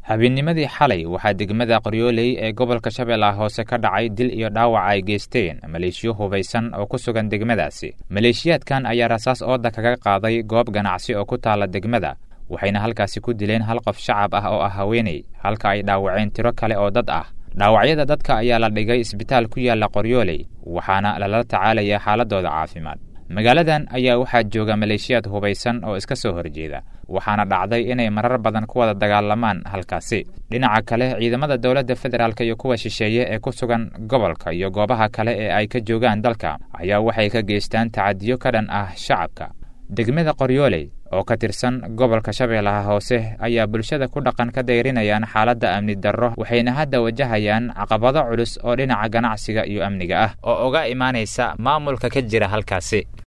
habeennimadii xalay waxaa degmada qoryooley ee gobolka shabeellaha hoose ka dhacay dil iyo dhaawac ay geysteen maleeshiyo hubaysan oo ku sugan degmadaasi maleeshiyaadkan ayaa rasaas ooda kaga qaaday goob ganacsi oo ku taalla degmada waxayna halkaasi ku dileen hal qof shacab ah oo ah haweeney halka ay dhaawaceen tiro kale oo dad ah dhaawacyada dadka ayaa la dhigay isbitaal ku yaalla qoryooley waxaana lala tacaalayaa xaaladooda caafimaad magaaladan ayaa waxaa jooga maleeshiyaad hubaysan oo iska soo horjeeda waxaana dhacday inay marar badan ku wada dagaalamaan halkaasi dhinaca kale ciidamada dowladda federaalk iyo kuwa shisheeye ee ku sugan gobolka iyo goobaha kale ee ay ka joogaan dalka ayaa waxay ka geystaan tacadiyo ka dhan ah shacabka degmada qoryooley oo ka tirsan gobolka shabeellaha hoose ayaa bulshada ku dhaqan ka dayrinayaan xaaladda amni darro waxayna hadda wajahayaan caqabado culus oo dhinaca ganacsiga iyo amniga ah oo uga imaanaysa maamulka ka jira halkaasi